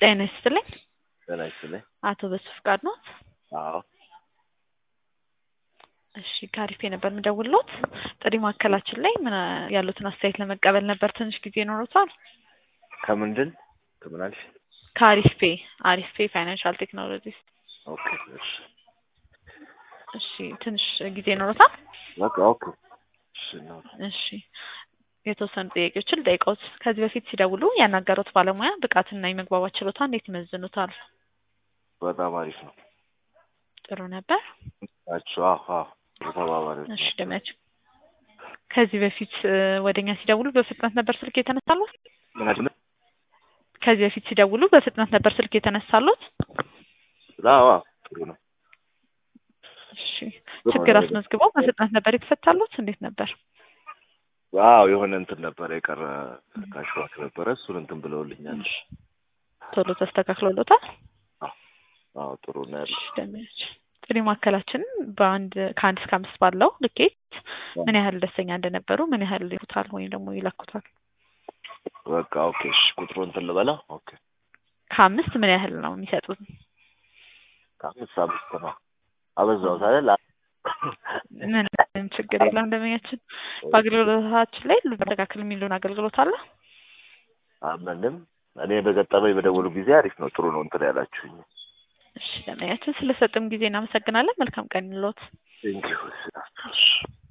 ጤና ይስጥልኝ። ጤና ይስጥልኝ። አቶ በሱ ፍቃድ ነው? አዎ እሺ ከአሪፍ ነበር የምደውልዎት። ጥሪ ማዕከላችን ላይ ምን ያሉትን አስተያየት ለመቀበል ነበር። ትንሽ ጊዜ ይኖሩታል? ከምንድን ከምን አልሽ? ከአሪፍ ፔ አሪፍ ፔ ፋይናንሻል ቴክኖሎጂስ። ኦኬ እሺ እሺ ትንሽ ጊዜ ይኖሩታል? በቃ ኦኬ እሺ ነው። እሺ የተወሰኑ ጥያቄዎችን ልጠይቅዎት። ከዚህ በፊት ሲደውሉ ያናገሩት ባለሙያ ብቃትና የመግባባት ችሎታ እንዴት ይመዝኑታል? በጣም አሪፍ ነው። ጥሩ ነበር። ናቸው። አዎ አዎ የተባባሪዎች እሺ ደመች ከዚህ በፊት ወደኛ ሲደውሉ በፍጥነት ነበር ስልክ የተነሳሉት? ምናምን ከዚህ በፊት ሲደውሉ በፍጥነት ነበር ስልክ የተነሳሉት? አዎ አዎ ጥሩ ነው። እሺ ችግር አስመዝግበው በፍጥነት ነበር የተፈታሉት? እንዴት ነበር? አዎ የሆነ እንትን ነበረ የቀረ ካሽዋክ ነበረ እሱን እንትን ብለውልኛል። ቶሎ ተስተካክሎሎታል? አዎ ጥሩ ነው ያለው። እሺ ደመች ጥሪ ማዕከላችንን በአንድ ከአንድ እስከ አምስት ባለው ልኬት ምን ያህል ደስተኛ እንደነበሩ ምን ያህል ይሉታል ወይም ደግሞ ይለኩታል? በቃ ኦኬ እሺ ቁጥሩ እንትን ልበላ። ኦኬ ከአምስት ምን ያህል ነው የሚሰጡት? ከአምስት አምስት ነው አበዛሁት አይደል? ምንም ችግር የለም። ደንበኛችን በአገልግሎታችን ላይ ልበረካክል የሚሉን አገልግሎት አለ? ምንም እኔ በገጠመኝ በደወሉ ጊዜ አሪፍ ነው ጥሩ ነው እንትን ያላችሁኝ። እሺ ደንበኛችን ስለሰጥም ጊዜ እናመሰግናለን። መልካም ቀን ይሎት። ቴንኪው